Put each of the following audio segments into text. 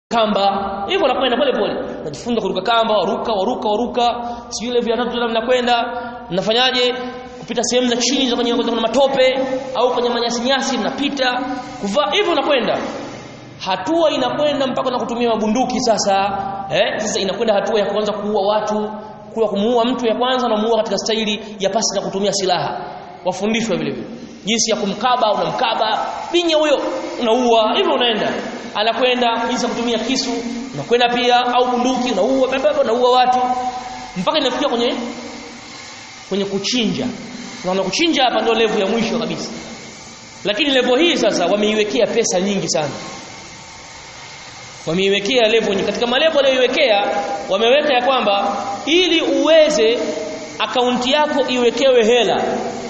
kamba hivyo unakwenda pole pole unajifunza kuruka kamba waruka waruka waruka sijui ile vya tatu tena mnakwenda mnafanyaje kupita sehemu za chini za kwenye kwenye matope au kwenye manyasi nyasi mnapita kuvaa hivyo unakwenda hatua inakwenda mpaka na kutumia mabunduki sasa eh sasa inakwenda hatua ya kuanza kuua watu kuwa kumuua mtu ya kwanza unamuua katika staili ya pasi na kutumia silaha wafundishwe vile vile jinsi ya kumkaba unamkaba binya huyo unaua hivyo unaenda anakwenda jinsi ya kutumia kisu unakwenda pia au bunduki unaua baba unaua watu mpaka inafikia kwenye kwenye kuchinja na kuchinja hapa ndio level ya mwisho kabisa lakini level hii sasa wameiwekea pesa nyingi sana wameiwekea level nyingi katika malevel walioiwekea wameweka ya kwamba ili uweze akaunti yako iwekewe hela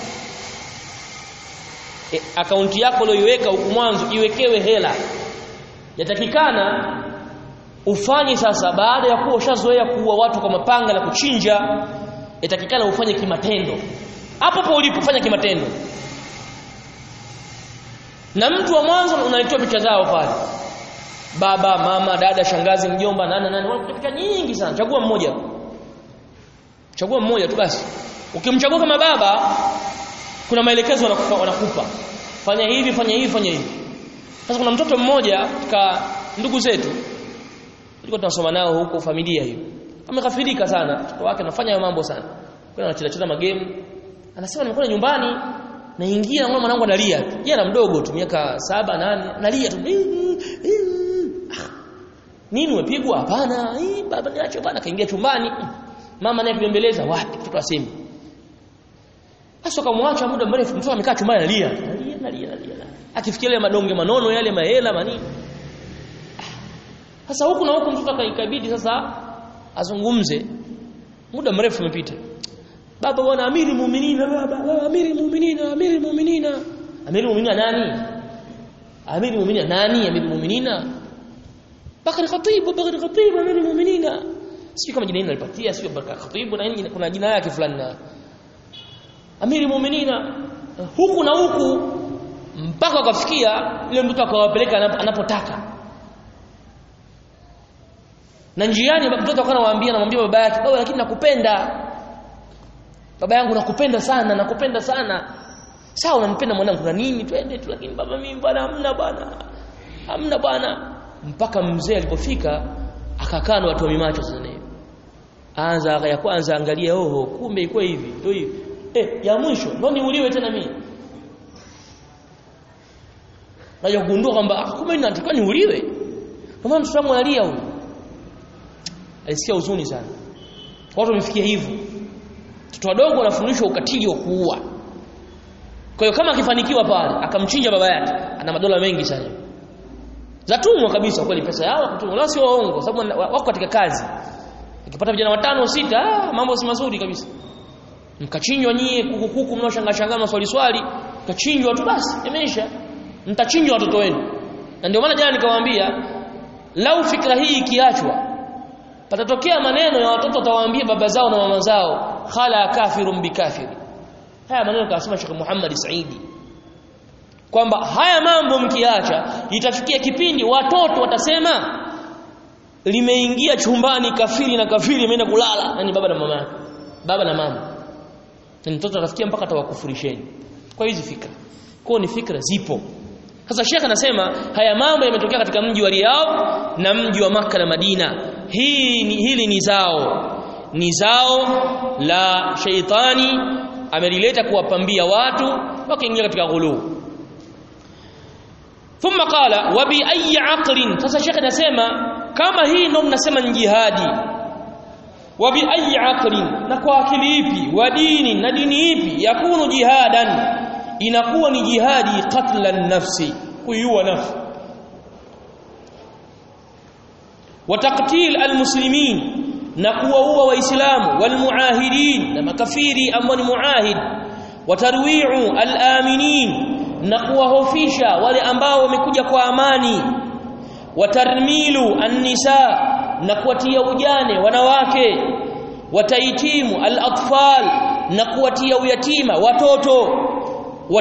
e, akaunti yako uliyoiweka huku mwanzo iwekewe hela yatakikana ufanye sasa baada ya kuwa ushazoea kuua watu kwa mapanga na kuchinja yatakikana ufanye kimatendo hapo hapo ulipo fanya kimatendo na mtu wa mwanzo unalitoa picha zao pale baba mama dada shangazi mjomba nani nani wanakuta nyingi sana chagua mmoja chagua mmoja tu basi ukimchagua kama baba kuna maelekezo wanakupa, wanakupa fanya hivi fanya hivi fanya hivi sasa kuna mtoto mmoja katika ndugu zetu tulikuwa tunasoma nao huko familia hiyo amekafirika sana mtoto wake anafanya hayo mambo sana kwa anacheza cheza magame anasema nimekuwa nyumbani naingia naona mwanangu analia tu yeye ana mdogo tu miaka saba nane analia tu nini umepigwa hapana baba niache bana kaingia chumbani mama naye kubembeleza wapi mtoto asemi sasa kamwacha muda mrefu mtoto amekaa chumbani analia analia analia analia akifikiria madonge manono yale mahela manini sasa huku na huku mtoto akaikabidi sasa azungumze muda mrefu umepita baba bwana amiri muuminiina baba amiri muuminiina amiri muuminiina amiri muuminiina nani amiri muuminiina nani amiri muuminiina bakari khatib bakari khatib amiri muuminiina sio kama jina hili nalipatia sio bakari khatib na nini kuna jina yake fulani na amiri muuminiina huku na huku mpaka wakafikia ile mtoto akawapeleka anapotaka na njiani mtoto akawa anawaambia anamwambia baba yake baba lakini nakupenda baba yangu nakupenda sana nakupenda sana sawa unampenda mwanangu na nini twende tu lakini baba mimi bwana hamna bwana hamna bwana mpaka mzee alipofika akakaa na watu wa mimacho sasa hivi anza ya kwanza angalia oho kumbe iko hivi ndio hivi eh ya mwisho ndio niuliwe tena mimi Naja kugundua kwamba kumbe ninatakiwa niuliwe. Kwa maana mtoto wangu analia huyu. Alisikia huzuni sana. Watu wamefikia hivyo. Watoto wadogo wanafundishwa ukatili wa kuua. Kwa hiyo kama akifanikiwa pale akamchinja baba yake, ana madola mengi sana. Zatumwa kabisa kweli pesa yao kutumwa. La sio waongo sababu wako katika kazi. Akipata vijana watano sita, ah, mambo si mazuri kabisa. Mkachinjwa nyie kuku kuku mnaoshangaa shangaa maswali swali, kachinjwa tu basi, imeisha mtachinjwa watoto wenu na ndio maana jana nikawaambia lau fikra hii ikiachwa patatokea maneno ya watoto watawaambia baba zao na mama zao khala kafirun bikafiri haya maneno kasema Sheikh Muhammad Saidi kwamba haya mambo mkiacha itafikia kipindi watoto watasema limeingia chumbani kafiri na kafiri imeenda kulala yani baba na mama baba na mama na mtoto atafikia mpaka atawakufurisheni kwa hizi fikra kwa ni fikra zipo sasa Sheikh anasema haya mambo yametokea katika mji wa Riyadh na mji wa maka na Madina. Hii ni, hili ni zao ni zao la sheitani amelileta kuwapambia watu wakaingia katika ghulu. Thumma qala wa bi ayi aqlin sasa Sheikh anasema kama hii ndio mnasema ni jihadi wa bi ayi aqlin na kwa akili ipi wa dini na dini ipi yakunu jihadan inakuwa ni jihadi qatla nafsi kuiua nafsi wa taqtil almuslimin na kuwaua waislamu walmuahidin na makafiri ambao ni muahid wa tarwi'u alaminin na kuwahofisha wale ambao wamekuja kwa amani wa tarmilu annisa na kuwatia ujane wanawake wa taitimu alatfal na kuwatia uyatima watoto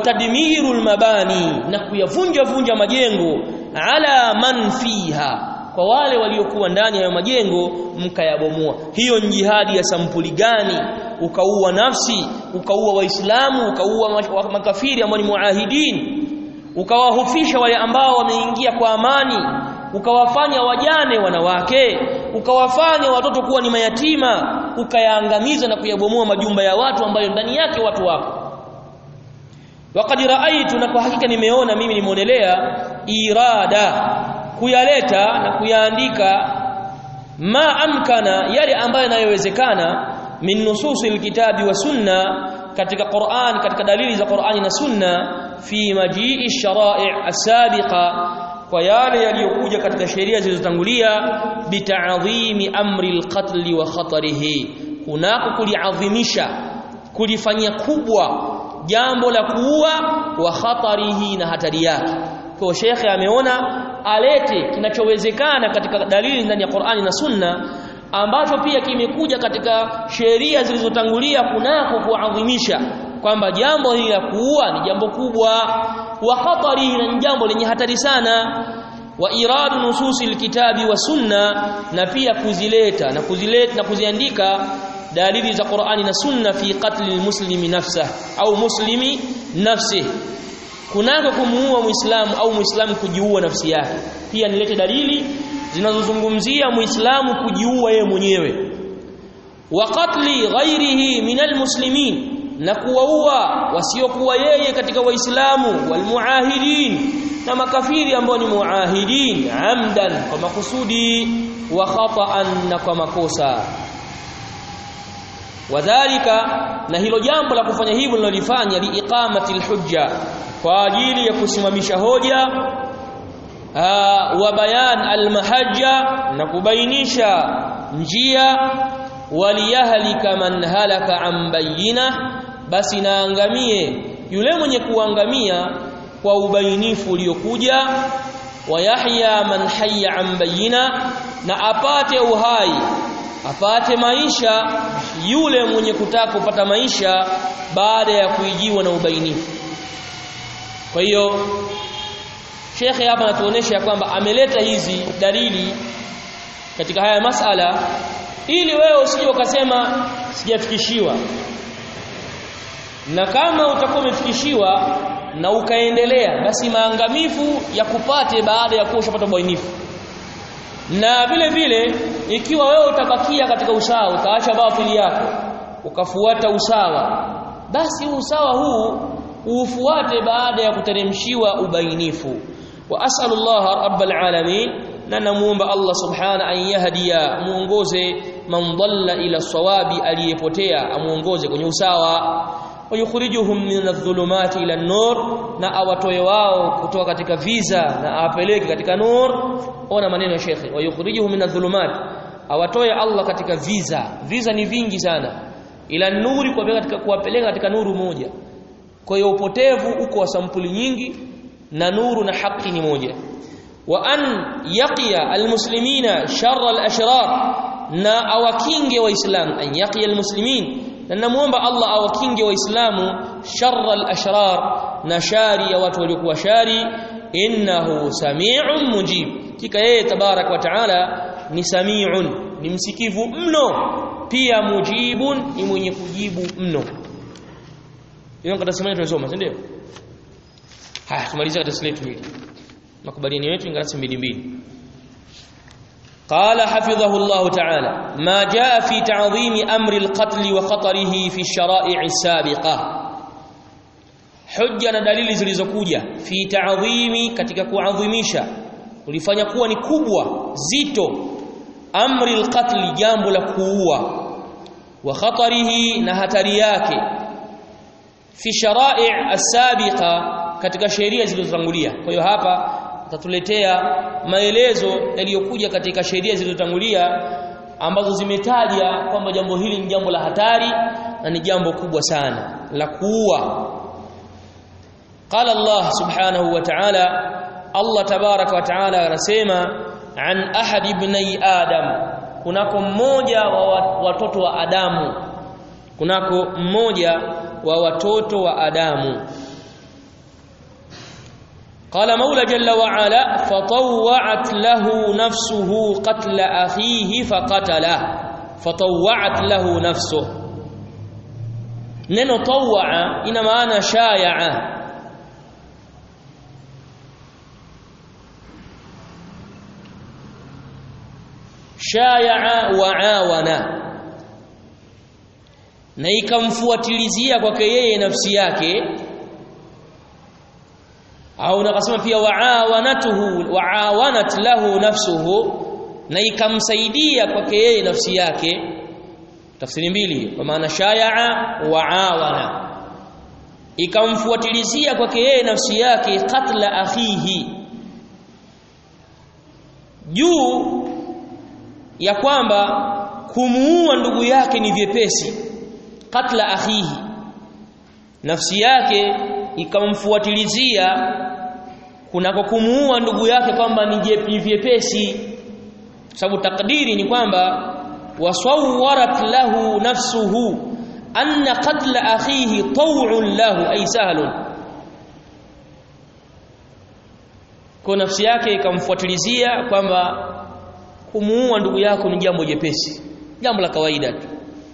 watadmiru almabani na kuyavunja vunja majengo ala man fiha kwa wale waliokuwa ndani ya majengo mkayabomoa hiyo ni jihadi ya sampuli gani ukaua nafsi ukaua waislamu ukaua makafiri ambao ni muahidin ukawahofisha wale ambao wameingia kwa amani ukawafanya wajane wanawake ukawafanya watoto kuwa ni mayatima ukayaangamiza na kuyabomoa majumba ya watu ambayo ndani yake watu wapo waqad raaitu na kwa hakika nimeona mimi nimeonelea irada kuyaleta na kuyaandika ma amkana yale ambayo yanayowezekana min nususil kitabi wa sunna katika Qur'an katika dalili za Qur'ani na sunna fi majii sharai' asabiqa kwa yale yaliyokuja katika sheria zilizotangulia bita'dhimi amri alqatl wa khatarihi kunako kuliadhimisha kulifanyia kubwa jambo la kuua wa khatarihi na hatari yake kwa shekhe ameona alete kinachowezekana katika dalili ndani ya Qur'ani na Sunna ambacho pia kimekuja katika sheria zilizotangulia kunako kuadhimisha kwamba jambo hili la kuua ni jambo kubwa wa khatarihi na jambo lenye hatari sana wa iradu nususi alkitabi wa sunna na pia kuzileta na kuzileta na kuziandika dalili za Qur'ani na Sunna fi qatli almuslimi nafsa au muslimi nafsi kunako kumuua muislamu au muislamu kujiua nafsi yake pia nilete dalili zinazozungumzia muislamu kujiua yeye mwenyewe wa qatli ghairihi min almuslimin na kuwaua wasiokuwa yeye katika waislamu walmuahidin na makafiri ambao ni muahidin amdan kwa makusudi wa khata'an na kwa makosa wadhalika na hilo jambo la kufanya hivyo linalofanya liiqamati alhujja kwa ajili ya kusimamisha hoja wa bayan almahajja na kubainisha njia waliyahlika man halaka an bayina basi naangamie yule mwenye kuangamia kwa ubainifu uliokuja wayahya man hayya an bayina na apate uhai apate maisha yule mwenye kutaka kupata maisha baada ya kuijiwa na ubainifu kwa hiyo Shekhe hapa anatuonesha kwamba ameleta hizi dalili katika haya masala ili wewe usije ukasema sijafikishiwa na kama utakuwa umefikishiwa na ukaendelea basi maangamifu ya kupate baada ya kuwa ushapata ubainifu na vile vile ikiwa wewe utabakia katika usawa utaacha batili yako ukafuata usawa basi usawa huu ufuate baada ya kuteremshiwa ubainifu wa as'alullah rabbal alamin na namuomba Allah subhana an yahdiya muongoze man dhalla ila sawabi aliyepotea amuongoze kwenye usawa wayukhrijuhum min adh-dhulumati ila an-nur na awatoe wao kutoka katika viza na awapeleke katika nur ona maneno ya shekhi wayukhrijuhum min adh-dhulumat awatoe Allah katika viza viza ni vingi sana ila nuri kuwapeleka katika kuwapeleka katika nuru moja kwa hiyo upotevu uko wa sampuli nyingi na nuru na haki ni moja wa an yaqiya almuslimina sharra alashrar na awakinge waislamu an yaqiya almuslimin na namuomba Allah awakinge waislamu sharra alashrar na shari ya watu waliokuwa shari innahu sami'un mujib kika yeye tabarak wa taala ni sami'un ni msikivu mno pia mujibun ni mwenye kujibu mno hiyo katika semina tunasoma si ndio haya tumalize katika slate hili makubaliano yetu ingalasi mbili mbili قال حفظه الله تعالى ما جاء في تعظيم أمر القتل وخطره في الشرائع السابقة حجة دليل zilizokuja fi ta'dhimi katika kuadhimisha ulifanya kuwa ni kubwa zito amri alqatl jambo la kuua wa khatarihi na hatari yake fi shara'i as-sabiqa katika sheria zilizotangulia kwa hiyo hapa atatuletea maelezo yaliyokuja katika sheria zilizotangulia ambazo zimetaja kwamba jambo hili ni jambo la hatari na ni jambo kubwa sana la kuua qala Allah subhanahu wa ta'ala Allah tabaraka wa ta'ala anasema an ahad ibni adam kunako mmoja wa watoto wa Adamu kunako mmoja wa watoto wa Adamu قال مولى جل وعلا فطوعت له نفسه قتل أخيه فقتله فطوعت له نفسه neno tawaa ina maana shayaa shayaa wa awana na ikamfuatilizia kwake yeye nafsi yake au nakasema pia waawanatuhu waawanat lahu nafsuhu na ikamsaidia kwake yeye nafsi yake tafsiri mbili kwa maana shayaa waawana ikamfuatilizia kwake yeye nafsi yake katla akhihi juu ya kwamba kumuua ndugu yake ni vyepesi katla akhihi nafsi yake ikamfuatilizia kunako kumuua ndugu yake kwamba ni vyepesi sababu takdiri ni kwamba wasawwarat lahu nafsuhu anna qatla akhihi taw'un lahu ay sahlun kwa nafsi yake ikamfuatilizia kwamba kumuua ndugu yako ni jambo jepesi jambo la kawaida tu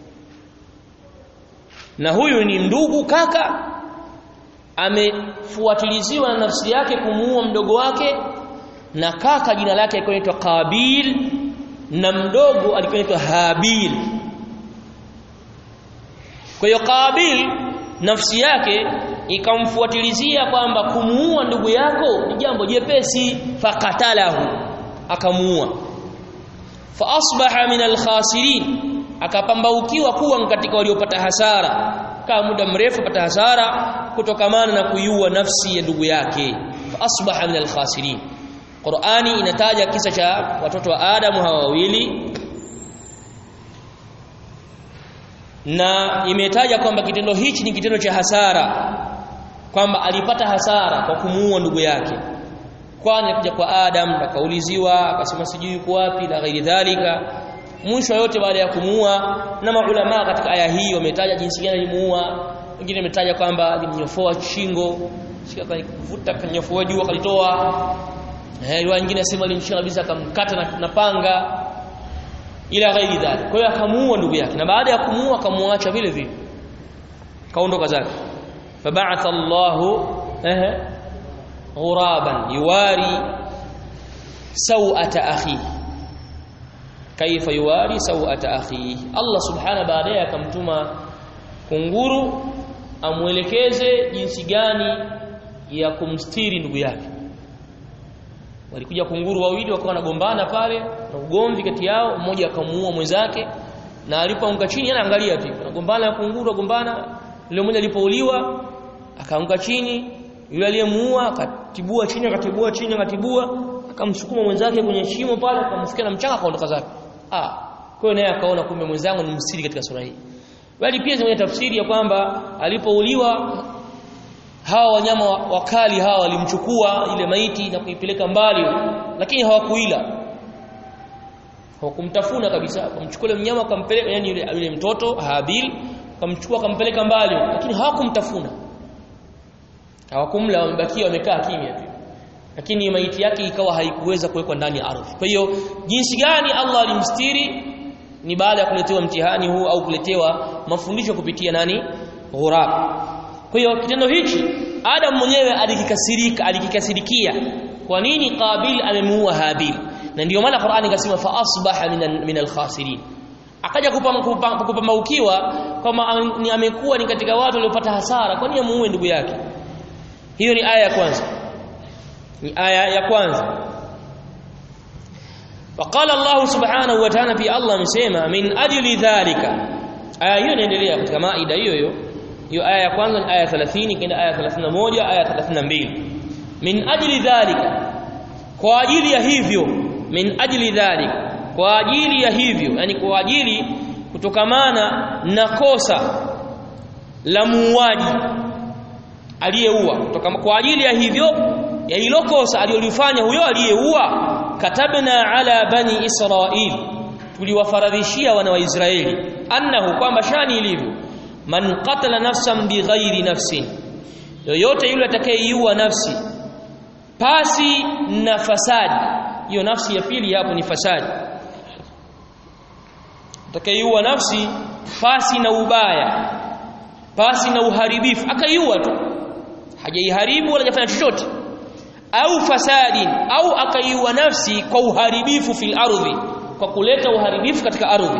na huyu ni ndugu kaka amefuatiliziwa na nafsi yake kumuua mdogo wake na kaka jina lake alikuwa anaitwa Qabil na mdogo alikuwa anaitwa Habil kwa hiyo Qabil nafsi yake ikamfuatilizia kwamba kumuua ndugu yako ni jambo jepesi fakatalahu akamuua fa asbaha min alkhasirin akapambaukiwa kuwa katika waliopata hasara kama muda mrefu pata hasara kutokamana na kuiua nafsi ya ndugu yake fa asbaha min alkhasirin Qur'ani inataja kisa cha watoto wa Adamu hawa wawili na imetaja kwamba kitendo hichi ni kitendo cha hasara kwamba alipata hasara kwa kumuua ndugu yake kwani akija kwa Adam akauliziwa akasema sijui yuko wapi na ghairi dhalika mwisho yote baada ya kumuua na maulama katika aya hii wametaja jinsi gani alimuua wengine wametaja kwamba alimnyofoa shingo shika kuvuta kanyofoa juu akalitoa eh wengine nasema alimshika kabisa akamkata na, na panga ila ghairi dhalik kwa hiyo akamuua ndugu yake na baada ya kumuua akamuacha vile vile kaondoka zake fab'atha Allahu eh ghuraban yuwari sawata akhihi kaifa yuwari sawata akhihi Allah subhana baadaye akamtuma kunguru amwelekeze jinsi gani ya kumstiri ndugu yake walikuja kunguru wawili wakawa wanagombana pale na ugomvi kati yao mmoja akamuua mwenzake na alipoanguka chini anaangalia tu anagombana na kunguru agombana yule mmoja alipouliwa akaanguka chini yule aliyemuua akatibua chini akatibua chini akatibua akamsukuma mwenzake kwenye shimo pale akamfikia na mchanga akaondoka zake ah kwa hiyo naye akaona kumbe mwenzangu ni msiri katika sura hii bali pia zimenya tafsiri ya kwamba alipouliwa hawa wanyama wakali hawa walimchukua ile maiti na kuipeleka mbali lakini hawakuila hawakumtafuna kabisa wakamchukua ile mnyama akampeleka yani yule, yule mtoto Habil akamchukua akampeleka mbali lakini hawakumtafuna hawakumla wamebakia wamekaa kimya tu lakini maiti yake ikawa haikuweza kuwekwa ndani ya ardhi kwa hiyo jinsi gani Allah alimstiri ni baada ya kuletewa mtihani huu au kuletewa mafundisho kupitia nani ghurab kwa hiyo kitendo hichi Adam mwenyewe alikikasirika alikikasirikia kwa nini Qabil amemuua Habil na ndiyo maana Qur'ani ikasema fa asbaha min al-khasirin akaja kupambaukiwa kama amekuwa ni katika watu waliopata hasara kwa nini amuue ndugu yake hiyo ni aya ya kwanza ni aya ya kwanza وقال الله سبحانه وتعالى في الله amesema min ajli dhalika aya hiyo inaendelea katika maida hiyo hiyo hiyo aya ya kwanza ni aya 30 kenda aya 31 aya 32 min ajli dhalika kwa ajili ya hivyo min ajli dhalika kwa ajili ya hivyo yani kwa ajili kutokamana na kosa la muuaji aliyeua kwa ajili ya hivyo ya hilo kosa alilolifanya huyo aliyeua katabna ala bani israil tuliwafaradhishia wana wa israeli annahu kwamba shani ilivyo man qatala nafsan bighairi nafsin yoyote yule atakayeiua nafsi pasi na fasadi hiyo nafsi ya pili hapo ni fasadi atakayeiua nafsi pasi na ubaya pasi na uharibifu akaiua tu hajaiharibu wala hajafanya chochote au fasadin au akaiua nafsi kwa uharibifu fil ardhi kwa kuleta uharibifu katika ardhi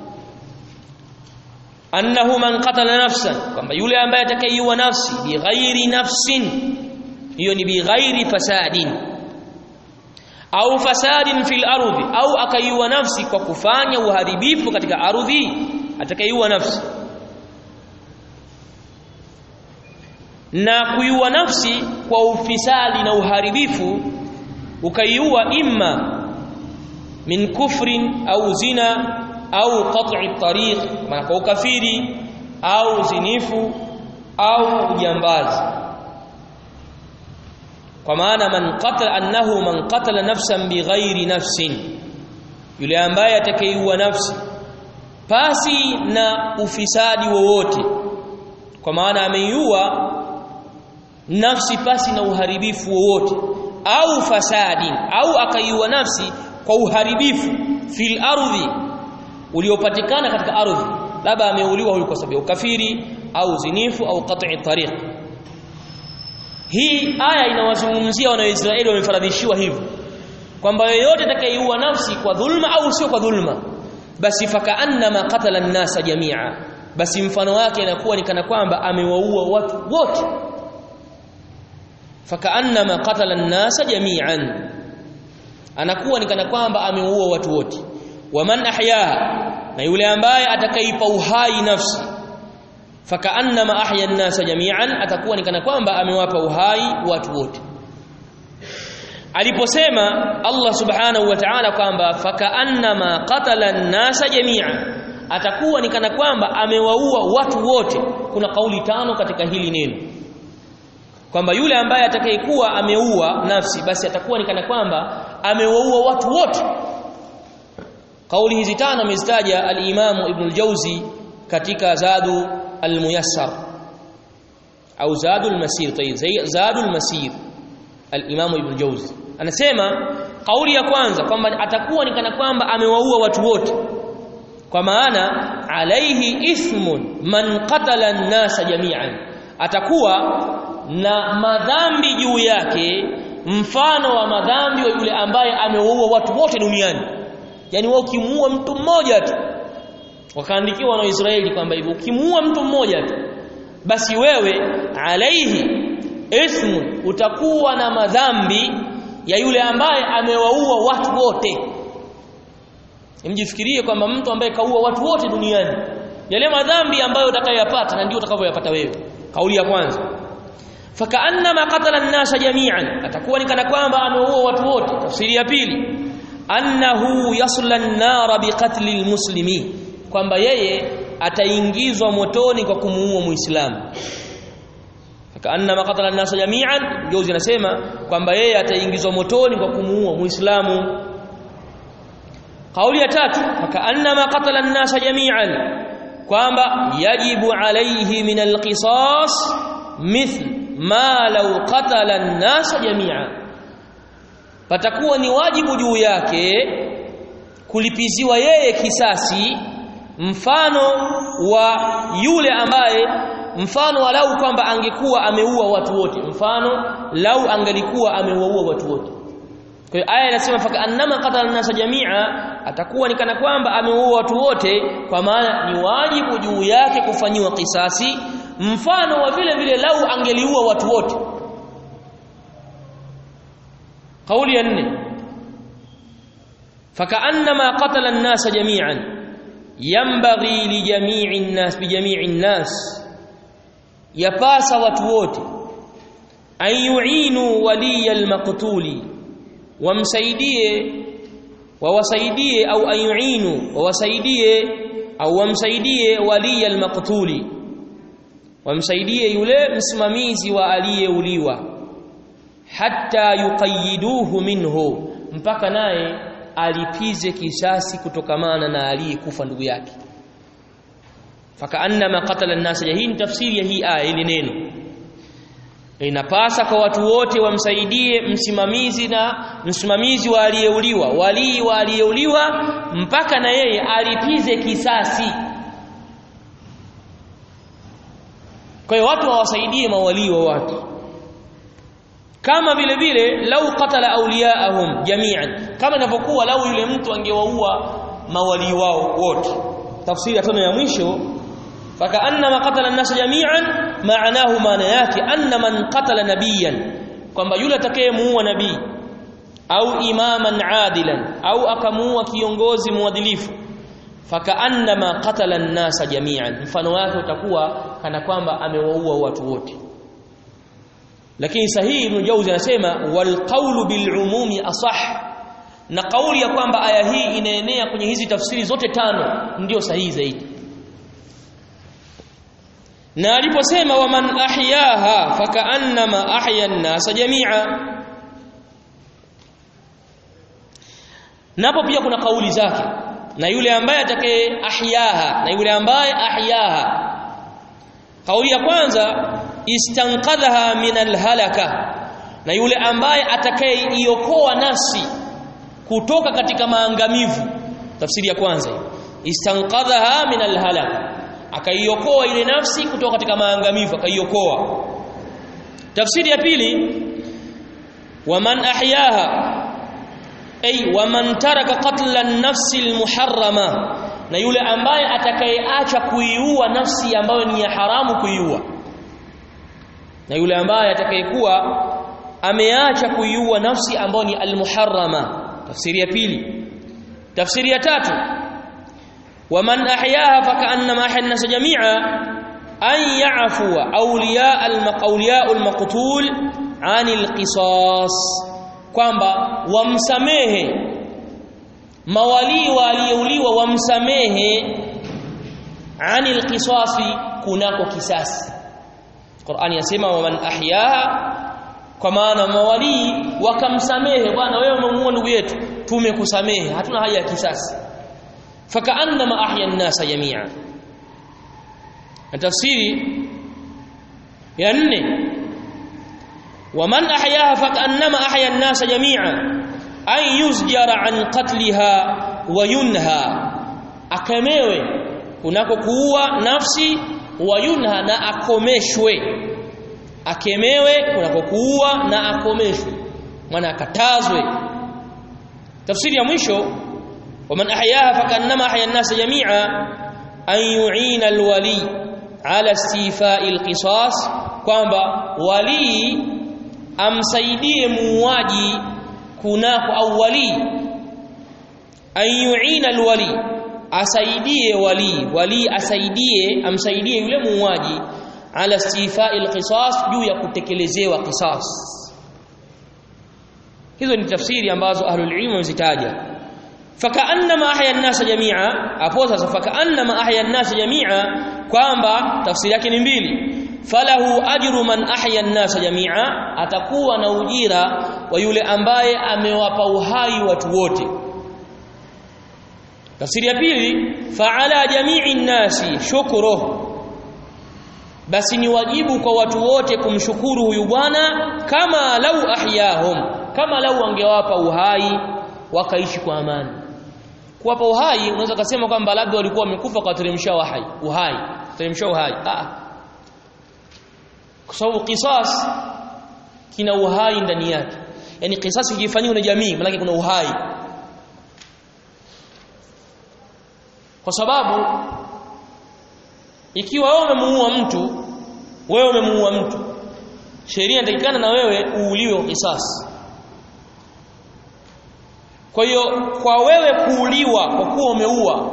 annahu man qatala nafsan kwamba yule ambaye atakayeiua nafsi bighairi nafsin hiyo ni bighairi fasadin au fasadin fil ardhi au akaiua nafsi kwa kufanya uharibifu katika ardhi atakayeiua nafsi na kuiua nafsi kwa ufisadi na uharibifu ukaiua imma min kufrin au zina au qat'i tariq maana kwa ukafiri au zinifu au ujambazi kwa maana man qatala annahu man qatala nafsan bighairi nafsin yule ambaye atakayeiua nafsi pasi na ufisadi wowote kwa maana ameiua nafsi pasi na uharibifu wowote au fasadin au akaiua nafsi kwa uharibifu fil ardhi uliopatikana katika ardhi labda ameuliwa huyu kwa sababu ya ukafiri au zinifu au qat'i tariq hii aya inawazungumzia wanaoisraeli wamefaradhishiwa hivyo kwamba yeyote atakayeiua nafsi kwa dhulma au sio kwa dhulma basi fakaannama qatala an-nasa jamia basi mfano wake inakuwa ni kana kwamba amewaua watu wote fakaannama qatala an-nasa jami'an anakuwa ni kana kwamba amewaua watu wote waman ahyaha na yule ambaye atakaipa uhai nafsi fakaannama ahya an-nasa jami'an atakuwa ni kana kwamba amewapa uhai watu wote aliposema Allah subhanahu wa ta'ala kwamba fakaannama qatala an-nasa jami'an atakuwa ni kana kwamba amewaua watu wote kuna kauli tano katika hili neno kwamba yule ambaye atakayekuwa ameua nafsi basi atakuwa ni kana kwamba amewaua watu wote kauli hizi tano amezitaja al-Imamu Ibn al-Jawzi katika Zadu al-Muyassar au Zadu al-Masir tayib Zadu al-Masir al-Imamu Ibn al-Jawzi anasema kauli ya kwanza kwamba atakuwa ni kana kwamba amewaua watu wote kwa maana alaihi ithmun man qatala an-nasa jami'an atakuwa na madhambi juu yake mfano wa madhambi wa yule ambaye amewaua watu wote duniani yani wao ukimuua mtu mmoja tu wakaandikiwa na Israeli kwamba hivyo ukimuua mtu mmoja tu basi wewe alaihi ismu utakuwa na madhambi ya yule ambaye amewaua watu wote mjifikirie kwamba mtu ambaye kaua watu wote duniani yale madhambi ambayo utakayopata na ndio utakavyoyapata wewe kauli ya kwanza fakaannama qatala an-nasa jami'an atakuwa ni kana kwamba ameua watu wote tafsiri ya pili annahu yasla an-nara biqatli al-muslimi kwamba yeye ataingizwa motoni kwa kumuua muislamu fakaannama qatala an-nasa jami'an jozi anasema kwamba yeye ataingizwa motoni kwa kumuua muislamu kauli ya tatu fakaannama qatala an-nasa jami'an kwamba yajibu alayhi min al-qisas mithl ma law qatala an-nasa jami'a patakuwa ni wajibu juu yake kulipiziwa yeye kisasi mfano wa yule ambaye mfano walau kwamba angekuwa ameua watu wote mfano lau angelikuwa amewaua watu wote kwa hiyo aya inasema faka annama qatala nasa jamia atakuwa ni kana kwamba ameua watu wote kwa maana ni wajibu juu yake kufanyiwa kisasi mfano wa vile vile lau angeliua watu wote kauli ya nne fakaannama qatala an-nasa jami'an yanbaghi li jami'i an-nas bi jami'i an-nas yapasa watu wote an yu'inu waliya al-maqtuli wamsaidie wawasaidie au an yu'inu wawasaidie au wamsaidie waliya al-maqtuli wamsaidie yule msimamizi wa aliyeuliwa hatta yuqayyiduhu minhu mpaka naye alipize kisasi kutokamana na aliyekufa ndugu yake fakaannama qatala an-nas hii ni tafsiri ya hii aya ile neno inapasa kwa watu wote wamsaidie msimamizi na msimamizi wa aliyeuliwa walii wa aliyeuliwa mpaka na yeye alipize kisasi kwa hiyo watu hawasaidie mawalii wa watu kama vile vile lau qatala awliyaahum jami'an kama inavyokuwa lau yule mtu angewaua mawalii wao wote tafsiri ya tano ya mwisho fakaannama qatala an-nas jami'an maanahu maana yake anna man qatala nabiyan kwamba yule atakayemuua nabii au imaman adilan au akamuua kiongozi mwadilifu fakaannama qatala an-nas jami'an mfano wake utakuwa kana kwamba amewaua watu wote lakini sahihi ibn Jauzi anasema wal qawlu bil umumi asah na kauli ya kwamba aya hii inaenea kwenye hizi tafsiri zote tano ndio sahihi zaidi na aliposema waman ahyaha fakaannama ahya an-nasa jami'a napo pia kuna kauli zake na yule ambaye atakaye ahyaha na yule ambaye ahyaha kauli ya kwanza istanqadhaha min alhalaka na yule ambaye atakayeiokoa nafsi kutoka katika maangamivu tafsiri ya kwanza istanqadhaha min alhalaka akaiokoa ile nafsi kutoka katika maangamivu akaiokoa tafsiri ya pili waman ahyaha ay waman taraka qatla an-nafsi al-muharrama na yule ambaye atakayeacha kuiua nafsi ambayo ni ya haramu kuiua na yule ambaye atakayekuwa ameacha kuiua nafsi ambayo ni al-muharrama tafsiri ya pili tafsiri ya tatu waman ahyaha fakaannama ahya an-nas jami'a an ya'fuwa awliya al-maqawliya al-maqtul 'anil qisas kwamba wamsamehe mawalii waliyeuliwa wamsamehe anil qisasi kunako kisasi Qur'ani yasema waman ahyaha kwa maana mawalii wakamsamehe bwana wewe umemuua ndugu yetu tumekusamehe hatuna haja ya kisasi fakaannama ahya an-nasa jami'a na tafsiri ya nne waman ahyaha fakaannama ahya an-nasa jami'a an yuzjara an qatliha wa yunha akamewe kunako kuua nafsi wa yunha na akomeshwe akemewe kunako kuua na akomeshwe maana akatazwe tafsiri ya mwisho waman ahyaha fakannama ahya an-nas jami'a an yu'ina al-wali ala istifa'i al-qisas kwamba wali amsaidie muuaji kunako au wali an yu'ina al-wali asaidie wali wali asaidie amsaidie yule muuaji ala istifa'i al-qisas juu ya kutekelezewa qisas hizo ni tafsiri ambazo ahlul ilm wamezitaja fakaannama ahya an-nas jami'a hapo sasa fakaannama ahya an-nas jami'a kwamba tafsiri yake ni mbili falahu ajru man ahya an-nas jami'a atakuwa na ujira wa yule ambaye amewapa uhai watu wote tafsiri ya pili fa'ala jami'i an-nasi shukruhu basi ni wajibu kwa watu wote kumshukuru huyu bwana kama lau ahyahum kama lau angewapa uhai wakaishi kwa amani kuwapa uhai unaweza kusema kwamba labda walikuwa wamekufa kwa teremsha uhai uhai teremsha uhai ah kwa sababu qisas kina uhai ndani yake yani qisas ikifanywa na jamii maana kuna uhai kwa sababu ikiwa wewe umemuua mtu wewe umemuua mtu sheria inatakikana na wewe uuliwe qisas kwa hiyo kwa wewe kuuliwa kwa kuwa umeua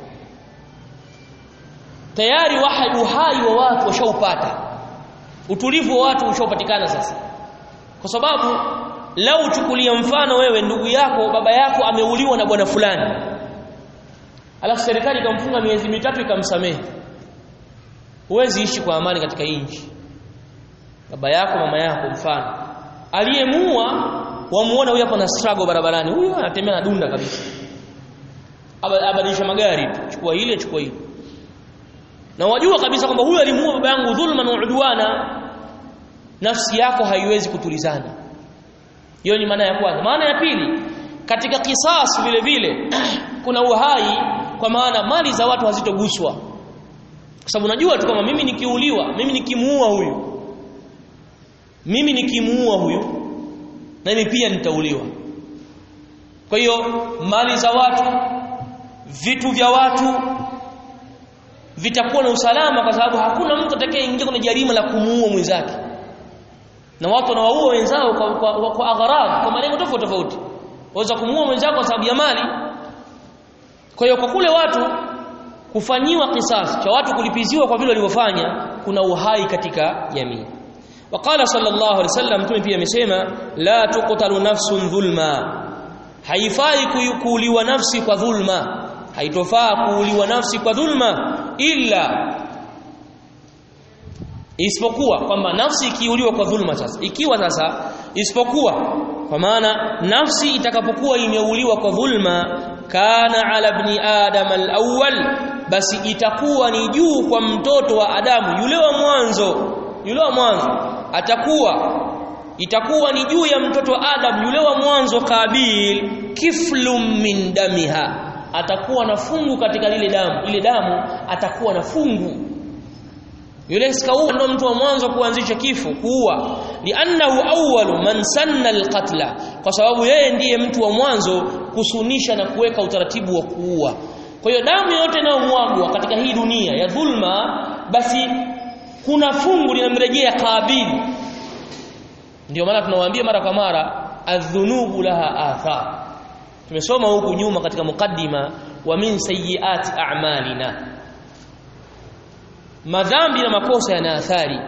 tayari wahai uhai wa watu washaupata utulivu wa watu ushapatikana sasa kwa sababu lau chukulia mfano wewe ndugu yako baba yako ameuliwa na bwana fulani alafu serikali ikamfunga miezi mitatu ikamsamehe huwezi ishi kwa amani katika nchi baba yako mama yako mfano aliyemuua wamuona huyu hapa na struggle barabarani huyu anatembea na dunda kabisa abadilisha magari chukua ile chukua ile na wajua kabisa kwamba huyu alimuua baba yangu dhulman wa udwana nafsi yako haiwezi kutulizana hiyo ni maana ya kwanza maana ya pili katika kisas vile vile kuna uhai kwa maana mali za watu hazitoguswa kwa sababu unajua tu kama mimi nikiuliwa mimi nikimuua huyu mimi nikimuua huyu na mimi pia nitauliwa kwa hiyo mali za watu vitu vya watu vitakuwa na usalama kwa sababu hakuna mtu atakayeingia kwenye jarima la kumuua mwenzake na watu wanawaua wenzao kwa, kwa, kwa, kwa agharad kwa malengo tofauti tofauti waweza kumuua mwenzako kwa sababu ya mali kwa hiyo kwa kule watu kufanyiwa kisasi cha watu kulipiziwa kwa vile walivyofanya kuna uhai katika jamii وقال صلى الله عليه وسلم mtume pia amesema la tuqtalu nafsun dhulma haifai kuuliwa nafsi kwa dhulma haitofaa kuuliwa nafsi kwa dhulma illa isipokuwa kwamba nafsi ikiuliwa kwa dhulma sasa ikiwa sasa isipokuwa kwa maana nafsi itakapokuwa imeuliwa kwa dhulma kana ala ibn adam al-awwal basi itakuwa ni juu kwa mtoto wa Adamu yule wa mwanzo yule wa mwanzo atakuwa itakuwa ni juu ya mtoto wa Adam yule wa mwanzo Kabil kiflum min damiha atakuwa na fungu katika lile damu ile damu atakuwa na fungu yule skaua ndo mtu wa mwanzo kuanzisha kifo kuua li'annahu awwalu man sanna alqatla kwa sababu yeye ndiye mtu wa mwanzo kusunisha na kuweka utaratibu wa kuua kwa hiyo damu yote inayomwagwa katika hii dunia ya dhulma basi kuna fungu linamrejea Kabil ndio maana tunawaambia mara kwa mara adhunubu laha athar tumesoma huku nyuma katika mukaddima wa min sayyiati a'malina madhambi na makosa yana athari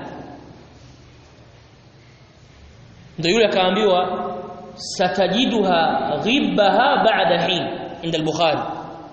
ndio yule akaambiwa satajiduha ghibbaha ba'da hin inda al-bukhari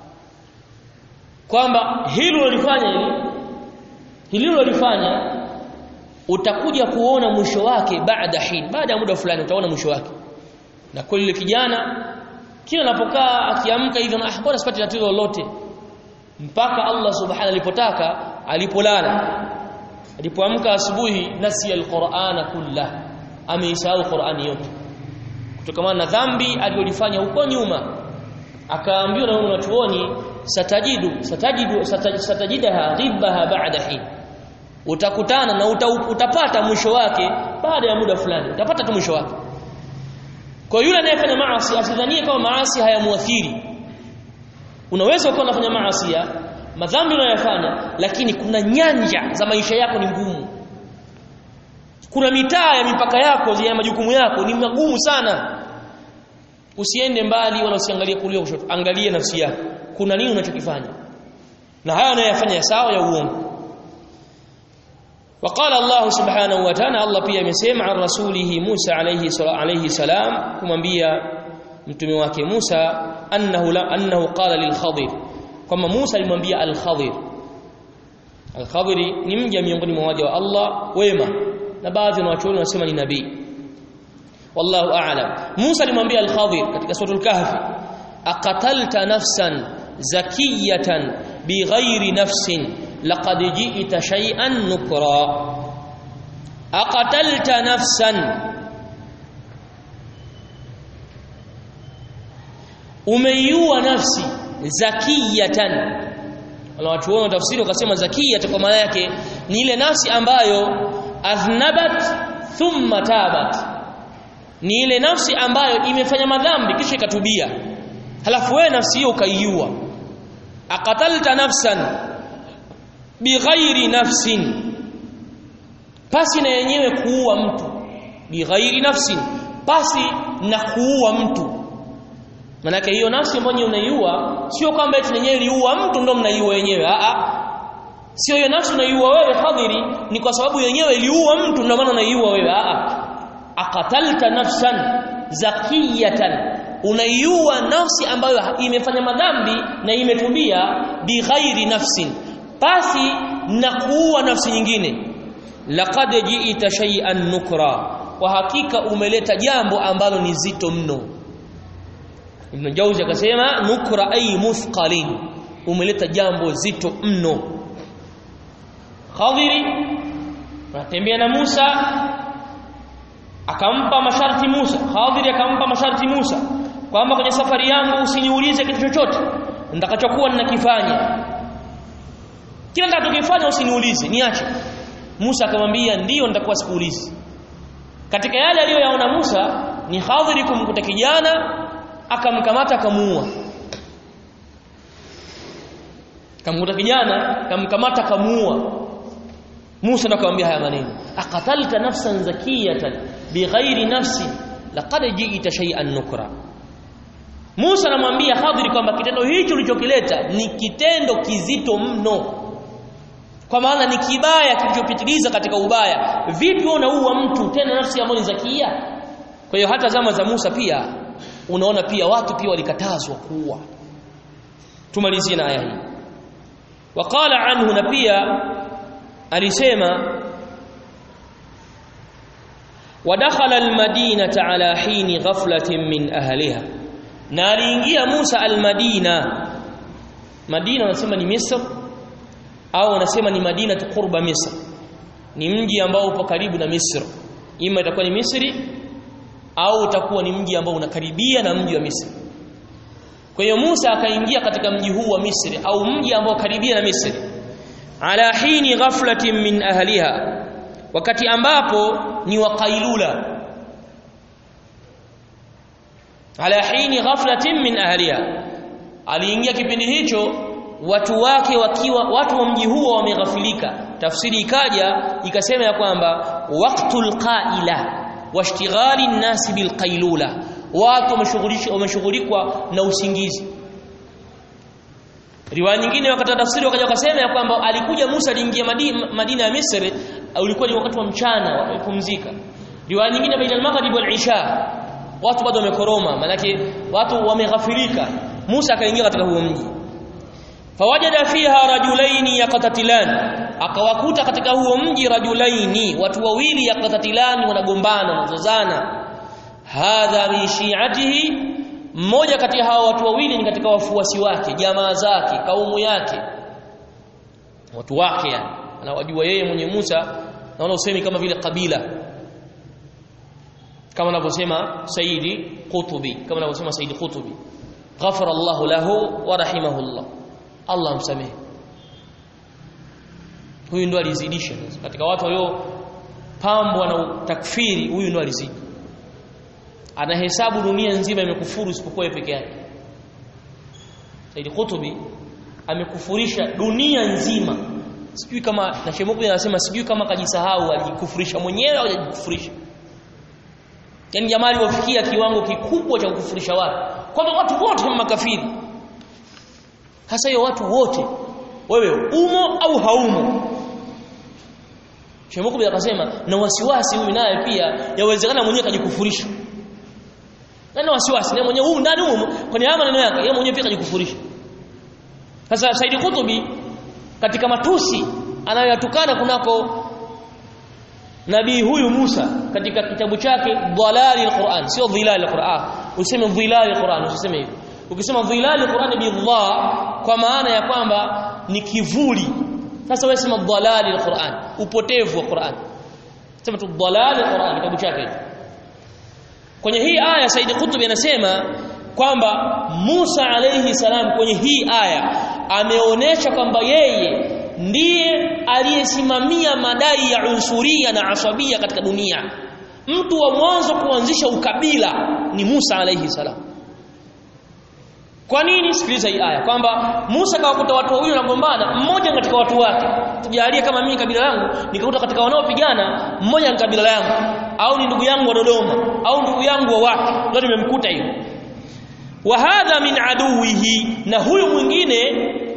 kwamba hilo ulifanya hili hili ulifanya utakuja kuona mwisho wake baada hin baada ya muda fulani utaona mwisho wake na kwa yule kijana kila anapokaa akiamka hivyo ah bora sipati tatizo lolote mpaka Allah subhanahu alipotaka alipolala alipoamka asubuhi nasi alqur'ana kulla ameisahau qur'ani yote kutokana na dhambi aliyolifanya huko nyuma akaambiwa na wanachuoni satajidu satajidu satajidaha ghibbaha ba'da hin utakutana na uta, utapata mwisho wake baada ya muda fulani utapata tu mwisho wake kwa yule anayefanya maasi asidhanie kama maasi hayamuathiri unaweza ukawa unafanya maasi madhambi unayofanya lakini kuna nyanja za maisha yako ni ngumu kuna mitaa ya mipaka yako ya majukumu yako ni magumu sana usiende mbali wala usiangalie kulia kushoto angalia nafsi yako kuna nini unachokifanya na haya unayofanya sawa ya uongo وقال الله سبحانه وتعالى الله pia amesema an rasulihi Musa alayhi alayhi salam kumwambia mtume wake Musa annahu la annahu qala lil Khadir kama Musa alimwambia al Khadir al Khadir ni mja miongoni mwa waja wa Allah wema na baadhi ya wanachuoni wanasema ni nabii wallahu a'lam Musa alimwambia al Khadir katika suratul kahfi aqatalta nafsan zakiyatan bighairi nafsin laqad ji'ta shay'an nukra aqatalta nafsan umeiua nafsi zakiyatan wala watu wao tafsiri wakasema zakiyat kwa maana yake ni ile nafsi ambayo athnabat thumma tabat ni ile nafsi ambayo imefanya madhambi kisha ikatubia halafu wewe nafsi hiyo ukaiua aqatalta nafsan bighairi nafsin pasi na yenyewe kuua mtu bighairi nafsin pasi na kuua mtu manake hiyo nafsi ambayo unaiua sio kwamba eti yenyewe iliua mtu ndo mnaiua yenyewe a a sio hiyo nafsi unaiua wewe hadhiri ni kwa sababu yenyewe iliua mtu ndio maana unaiua wewe a a aqatalta nafsan zakiyatan unaiua nafsi ambayo imefanya madhambi na imetubia bighairi nafsin pasi na kuua nafsi nyingine laqad ji'ta shay'an nukra kwa hakika umeleta jambo ambalo ni zito mno Ibn Jauzi akasema nukra ay muthqalin umeleta jambo zito mno Khadiri anatembea na Musa akampa masharti Musa Khadir akampa masharti Musa kwamba kwenye safari yangu usiniulize kitu chochote nitakachokuwa ninakifanya kila nitakachokifanya usiniulize niache Musa akamwambia ndiyo nitakuwa sikuulizi katika yale aliyoyaona Musa ni Khadir kumkuta kijana akamkamata akamuua kamkuta kijana kamkamata kamuua Musa akamwambia haya maneno aqatalta nafsan zakiyatan bighairi nafsi laqad ji'ta shay'an nukra Musa anamwambia Khadir kwamba kitendo hicho ulichokileta ni kitendo kizito mno kwa maana ni kibaya kilichopitiliza katika ubaya vipi unaua mtu tena nafsi ambayo ni zakia kwa hiyo hata zama za Musa pia unaona pia watu pia walikatazwa kuua tumalizie na aya hii waqala anhu na pia alisema ودخل المدينة على حين غفلة من أهلها na aliingia Musa al-Madina Madina wanasema ni Misr au wanasema ni Madina qurba Misr ni mji ambao upo karibu na Misri ima itakuwa ni Misri au utakuwa ni mji ambao unakaribia na mji wa Misri kwa hiyo Musa akaingia katika mji huu wa Misri au mji ambao karibia na Misri ala hini ghaflatin min ahliha wakati ambapo ni waqailula ala hini ghaflatin min ahliha aliingia kipindi hicho watu wake wakiwa watu wa mji huo wameghafilika tafsiri ikaja ikasema ya kwamba waqtul qaila washtighali an-nas bilqailula watu wameshughulikwa na usingizi riwaya nyingine wakati tafsiri wakaja wakasema ya kwamba alikuja Musa aliingia Madina, Madina ya Misri ulikuwa ni wakati wa mchana wamepumzika riwaya nyingine baina al-maghrib wal-isha watu bado wamekoroma manake watu wameghafilika Musa akaingia katika huo mji fawajada fiha rajulaini yaqtatilan akawakuta katika huo mji rajulaini watu wawili yaqtatilan wanagombana wanazozana hadha min shi'atihi mmoja kati ya hao watu wawili ni katika wafuasi wake jamaa zake kaumu yake watu wake yani anawajua yeye mwenye Musa naona usemi kama vile kabila kama anavyosema Saidi Qutubi kama anavyosema Saidi Qutubi ghafara Allahu lahu wa rahimahullah Allah msamehe huyu ndo alizidisha katika watu walio pambwa na takfiri huyu ndo alizidi anahesabu dunia nzima imekufuru isipokuwa yeye peke yake Said Qutubi amekufurisha dunia nzima sijui kama na Shemuku anasema sijui kama kajisahau alijikufurisha mwenyewe au hajikufurisha yani jamaa aliwafikia kiwango kikubwa cha kukufurisha watu kwamba watu wote ni makafiri hasa hiyo watu wote wewe umo au haumo Shemuku akasema na wasiwasi huyu naye pia yawezekana mwenyewe kajikufurisha na wasiwasi na mwenyewe huyu ndani humo kwenye haya maneno yake yeye mwenyewe pia kajikufurisha sasa Said Kutubi katika matusi anayoyatukana kunako nabii huyu Musa katika kitabu chake dhalali alquran sio dhilali alquran useme dhilali alquran usiseme hivyo ukisema dhilali alquran bidha kwa maana ya kwamba ni kivuli sasa wewe sema dhalali alquran upotevu wa Qur'an sema tu dhalali alquran kitabu chake kwenye hii aya Said Qutb anasema kwamba Musa alayhi salam kwenye hii aya ameonesha kwamba yeye ndiye aliyesimamia madai ya unsuria na asabia katika dunia mtu wa mwanzo kuanzisha ukabila ni Musa alayhi salam kwa nini sikiliza hii aya kwamba Musa kawakuta watu wawili wanagombana mmoja katika watu wake tujalie kama mimi kabila langu nikakuta katika wanaopigana mmoja ni kabila langu au ni ndugu yangu wa Dodoma au ndugu yangu wa wapi ndio nimemkuta hiyo wa hadha min aduwihi na huyu mwingine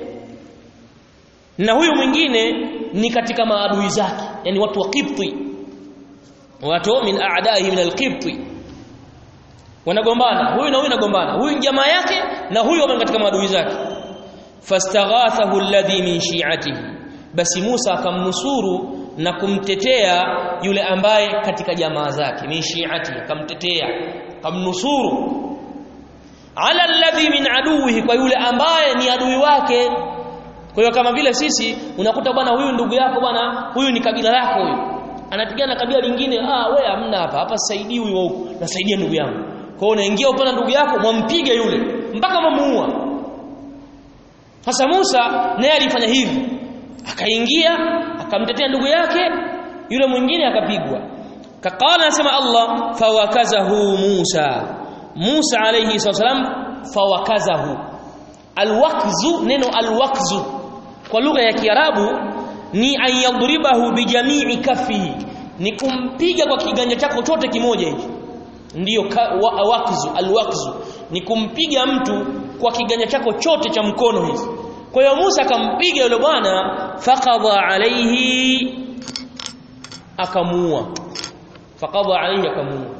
na huyu mwingine ni katika maadui zake yani watu wa Qibti watu min a'daihi min al-Qibti wanagombana huyu na huyu anagombana huyu jamaa yake na huyu wamo katika maadui zake fastaghathahu alladhi min shi'atihi basi Musa akamnusuru na kumtetea yule ambaye katika jamaa zake min shi'ati akamtetea kamnusuru ala alladhi min aduwihi kwa yule ambaye ni adui wake kwa hiyo kama vile sisi unakuta bwana huyu ndugu yako bwana huyu ni kabila lako huyu anapigana kabila lingine ah wewe hamna hapa hapa saidiwi wa huko nasaidia ndugu yangu kwa hiyo unaingia upande ndugu yako mwampige yule mpaka mamuua sasa Musa naye alifanya hivi akaingia akamtetea ndugu yake yule mwingine akapigwa kaqala anasema Allah fawakazahu Musa Musa alayhi salam fawakazahu alwakzu neno alwakzu kwa lugha ya Kiarabu ni an yadribahu bijamii kafihi ni kumpiga kwa kiganja chako chote kimoja hichi ndiyo wa, wakzu alwakzu ni kumpiga mtu kwa kiganja chako chote cha mkono hizi kwa hiyo Musa akampiga yule bwana faqadha alayhi akamuua faqadha alayhi akamuua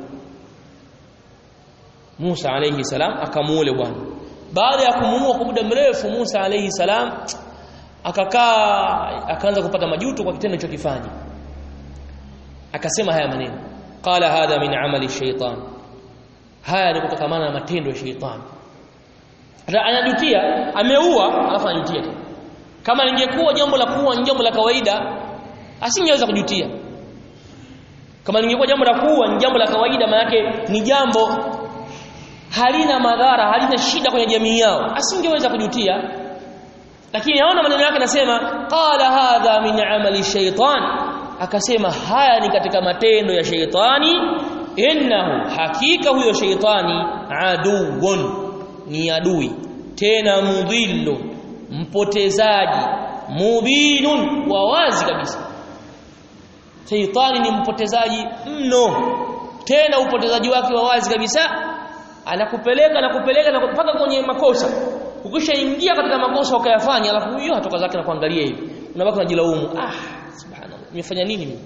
Musa alayhi salam akamuua yule bwana baada ya kumuua kwa muda mrefu Musa alayhi salam akakaa akaanza kupata majuto kwa kitendo chokifanya akasema haya maneno qala hadha min amali shaytan haya ni kutokamana na matendo ya shaytan anajutia ameua alafu anajutia tena kama lingekuwa jambo la kuua ni jambo la kawaida asingeweza kujutia kama lingekuwa jambo la kuua ni jambo la kawaida maana ni jambo halina madhara halina shida kwenye jamii yao asingeweza kujutia lakini naona maneno yake nasema qala hadha min amali shaytan akasema haya ni katika matendo ya shaytani innahu hakika huyo shaytani aduwwun ni adui tena mudhillu mpotezaji mubinun wa wazi kabisa shaytani ni mpotezaji mno tena upotezaji wake wa wazi kabisa anakupeleka anakupeleka na mpaka kwenye makosa ukishaingia katika makosa ukayafanya alafu huyo hatoka zake na kuangalia hivi unabaki unajilaumu ah subhanallah nimefanya nini mimi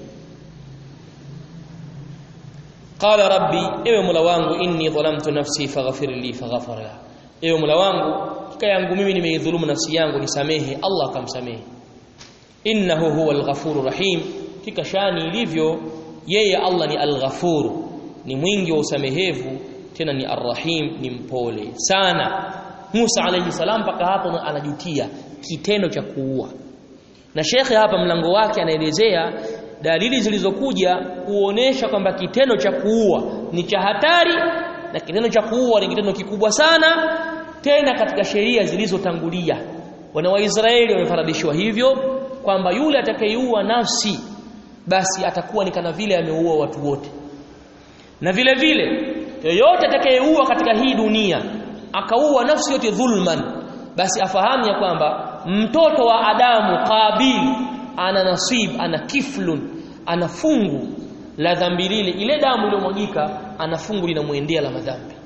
qala rabbi ewe mola wangu inni dhalamtu nafsi faghfir li faghfara la ewe mola wangu kika yangu mimi nimeidhulumu nafsi yangu nisamehe Allah akamsamehe innahu huwal ghafurur rahim kika shani ilivyo yeye Allah ni al-ghafuru ni mwingi wa usamehevu tena ni arrahim ni mpole sana Musa alayhi salam mpaka hapo anajutia kitendo cha kuua na shekhe hapa mlango wake anaelezea dalili zilizokuja kuonesha kwamba kitendo cha kuua ni cha hatari na kitendo cha kuua ni kitendo kikubwa sana tena katika sheria zilizotangulia wana waisraeli wamefaradishwa hivyo kwamba yule atakayeuua nafsi basi atakuwa ni kana vile ameua watu wote na vile vile yoyote atakayeua katika hii dunia akaua nafsi yote dhulman basi afahamu ya kwamba mtoto wa Adamu Qabil ana nasib ana kiflun ana fungu la dhambi lile ile damu iliyomwagika ana fungu linamwendea la madhambi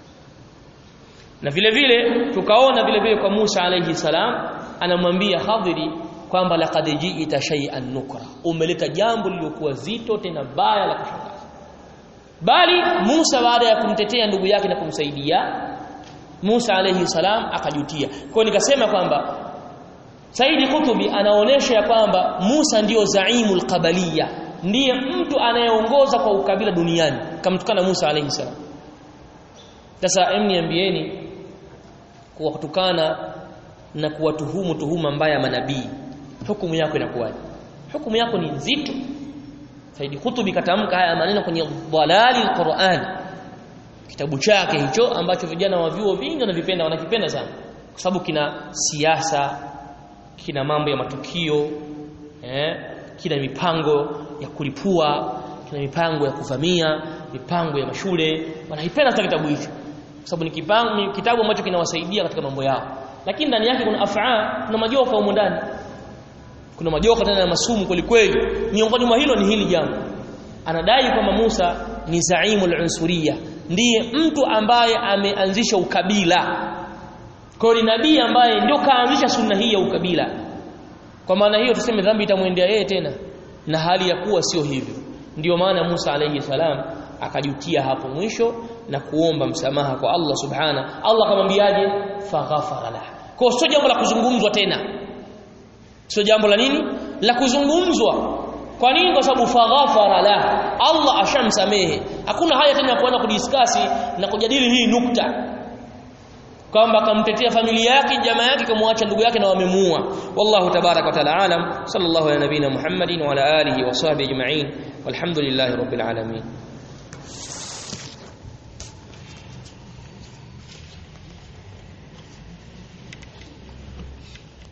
na vile vile tukaona vile vile kwa Musa alayhi salam anamwambia Khadiri kwamba laqad ji'ita shay'an nukra umeleta jambo lililokuwa zito tena baya la kushangaza bali Musa baada ya kumtetea ndugu yake na kumsaidia Musa alayhi salam akajutia kwa nikasema kwamba Saidi Kutubi anaonesha ya kwamba Musa ndiyo zaimul qabaliya ndiye mtu anayeongoza kwa ukabila duniani kamtukana Musa alayhi salam sasa emniambieni kuwatukana na kuwatuhumu tuhuma mbaya manabii hukumu yako inakuwaje hukumu yako ni nzito Saidi Kutubi katamka haya maneno kwenye dhalali alquran kitabu chake hicho ambacho vijana wa vyuo vingi wanavipenda wanakipenda sana kwa sababu kina siasa kina mambo ya matukio eh, kina mipango ya kulipua kina mipango ya kuvamia mipango ya mashule wanaipenda sana kitabu hicho kwa sababu ni kipango ni kitabu ambacho kinawasaidia katika mambo yao lakini ndani yake kuna afaa kuna majoka humo ndani kuna majoka tena na masumu kweli kweli miongoni mwa hilo ni hili jambo anadai kwamba Musa ni zaimul unsuriya ndiye mtu ambaye ameanzisha ukabila kwa ni nabii ambaye ndio kaanzisha sunna hii ya ukabila kwa maana hiyo tuseme dhambi itamwendea yeye tena na hali ya kuwa sio hivyo ndiyo maana Musa alayhi salam akajutia hapo mwisho na kuomba msamaha kwa Allah subhana Allah akamwambiaje faghafara lah kwa sio jambo la kuzungumzwa tena sio jambo la nini la kuzungumzwa kwa nini kwa sababu faghafara la Allah ashamsamehe hakuna haja tena ya kuanza kudiskasi na kujadili hii nukta kwamba akamtetea familia yake jamaa yake kumwacha ndugu yake na wamemuua wallahu tabarak wa taala alam sallallahu ala nabina muhammadin wa ala alihi wa sahbihi ajma'in walhamdulillahi rabbil alamin